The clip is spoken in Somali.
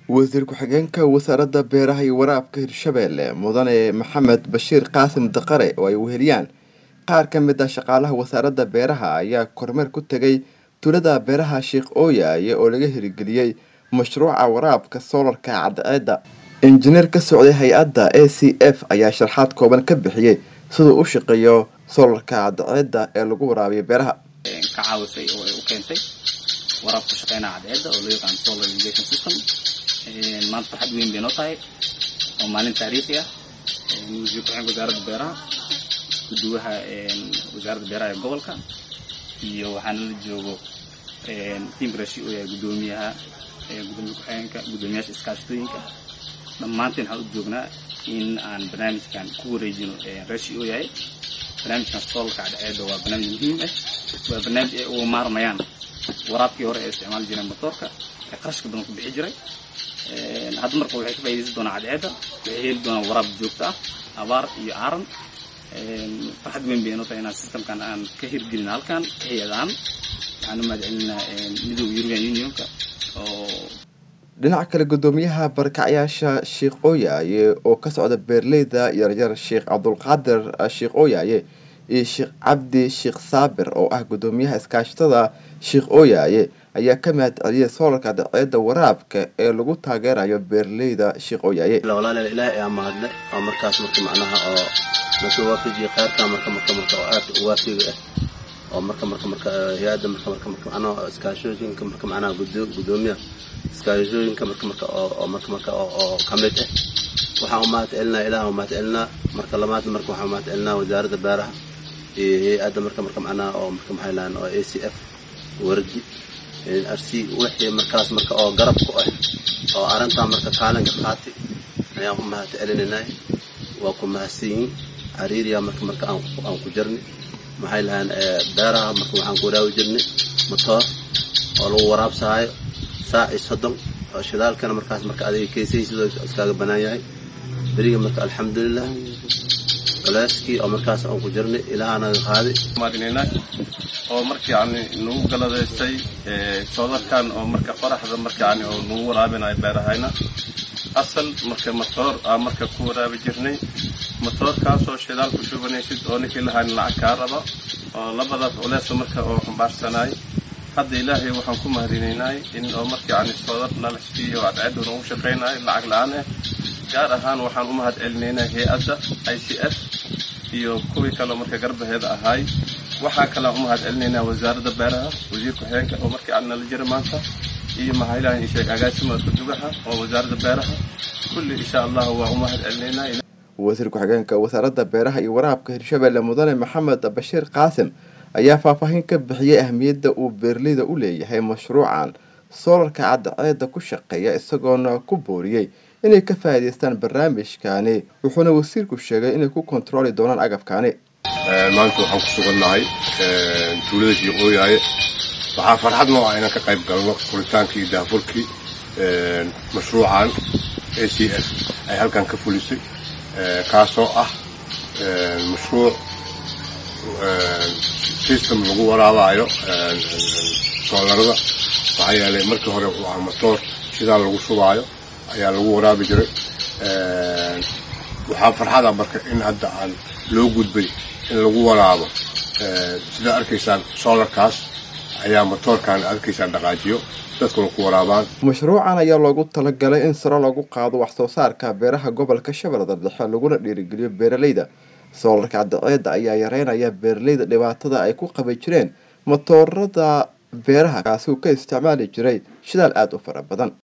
wasiir ku-xigeenka wasaaradda beeraha iyo waraabka hirshabeelle mudane maxamed bashiir qaasim daqare oo ay weheliyaan qaar ka mid ah shaqaalaha wasaaradda beeraha ayaa kormeer ku tegay tuulada beeraha sheekh ooyaye oo laga hirgeliyey mashruuca waraabka soolarka cadceedda injineer ka socday hay-adda a c f ayaa sharxaad kooban ka bixiyey siduu u shaqeeyo soolarka cadceedda ee lagu waraabiyo beeraha ka caawisay oo ay u keentay waraabka shaqeynaha cadceedda oo loo yaqaan solar irrigation system maanta farxad weyn bay noo tahay oo maalin taariikhi ah wasiir ku-xigeenka wasaaradda beeraha guduwaha wasaaradda beeraha ee gobolka iyo waxaana la joogo tiimka rashi oo yahay gudoomiyaha gudoomiya ku-xigeenka gudoomiyaasha iskaashatooyinka dhammaanteen waxaan u joognaa in aan barnaamijkan ku wareejino rashi oo yahay barnaamijkan solarka cadceedda waa barnaamij muhiim ah waa barnaamij ay uga maarmayaan waraabkii hore ee isticmaali jireen motoorka ee qarashka badan ku bixi jiray hadda marka waxay ka faa'idaysan doonaan cadceedda waxay heli doonaan waraab joogto ah abaar iyo aaran farxad weyn bay inoo tahay inaan systemkan aan ka hirgelin halkan ka hay-adaan waxaan u mahadcelinaa midooda european unionka oo dhinaca kale gudoomiyaha barkacyaasha sheekh ooyaaye oo ka socda beerleyda yaryar sheekh cabdulqaadir sheekh ooyaaye iyo sheekh cabdi sheekh saabir oo ah gudoomiyaha iskaashatada sheekh ooyaaye ayaa ka mahad celiyay soolarka cadceedda waraabka ee lagu taageerayo beerleyda sheekh ooyaaye walaal ilaahay ayaa mahadle oo markaas marka macnaha oo marka waafajiye khayrka marka marka marka oo aad u waafiga ah oo marka marka marka hay-adda marka marka marka macnaha iskaashooyinka marka macnaha gudoomiyaha iskaashooyinka marka marka oo marka marka oo ka mid ah waxaan u mahad celinaa ilaah u mahad celinaa marka lamaad marka waxaan u mahad celinaa wasaaradda beeraha iyo hay-adda marka marka macnaha oo marka maxay lahaan oo a c f wardi rc wixii markaas marka oo garab ku ah oo arrintaa marka kaalinka qaatay ayaan u mahad celinaynaa waa ku mahadsan yihiin cariiriya marka marka aan ku jirnay maxay lahaan beeraha marka waxaan ku waraabi jirnay motoor oo lagu waraabsahaayo saac iyo soddon oo shidaalkana markaas marka adiga keysay sidoo iskaaga banaan yahay beriga marka alxamdulilah culeyskii oo markaas aan ku jirnay ilaahanaga qaaday maadinaynaa oo marka yani nagu galadaystay soodarkan oo marka qoraxda marka yani oo nagu waraabinayo beerahayna asal marka matoor aa marka ku waraabi jirnay matoorkaasoo shidaal ku shubanaysid oo ninkii lahayn lacag kaa raba oo labadaas culeesa marka oo xambaarsanay hadda ilaahay waxaan ku mahadinaynay in oo marka yani soodar nala siiyo cadceedda nagu shaqaynayo lacag la-aan ah gaar ahaan waxaan u mahad celinaynaa hay-adda i c f iyo kuwii kaleo marka garbaheeda ahaay waxaa kalean u mahad celinaynaa wasaaradda beeraha wasiir ku-xigeenka oo markii aan nala jira maanta iyo mahaylahan sheeg agaasima kudugaha oo wasaaradda beeraha kulli insha allahu waa u mahad celinaynaa wasiir ku-xigeenka wasaaradda beeraha iyo waraabka hirshabeelle mudane maxamed bashiir qaasim ayaa faahfaahin ka bixiyey ahmiyadda uu beerleyda u leeyahay mashruucan soolarka cadceedda ku shaqeeya isagoona ku booriyey inay ka faa'iidaystaan barnaamijkani wuxuuna wasiirku sheegay inay ku kontarooli doonaan agabkani maanta waxaan ku sugannahay tuulada sheekh ooyaaye waxaa farxad noo ah inaan ka qayb galno furitaankii iyo daafurkii mashruucan a c f ay halkan ka fulisay kaasoo ah mashruuc system lagu waraabaayo soolarada maxaa yeelay markii hore waa matoor shidaal lagu shubaayo ayaa lagu waraabi jiray waxaa farxada marka in hadda aan loo gudbay in lagu waraabo sidaa arkaysaan solarkaas ayaa matoorkan arkaysaan dhaqaajiyo dadkuna ku waraabaan mashruucan ayaa loogu talagalay in saro lagu qaado wax soo saarka beeraha gobolka shabeellada dhexe laguna dhiirigeliyo beeraleyda soolarka cadceedda ayaa yareynaya beeraleyda dhibaatada ay ku qabi jireen matoorada beeraha kaasi uu ka isticmaali jiray shidaal aada u fara badan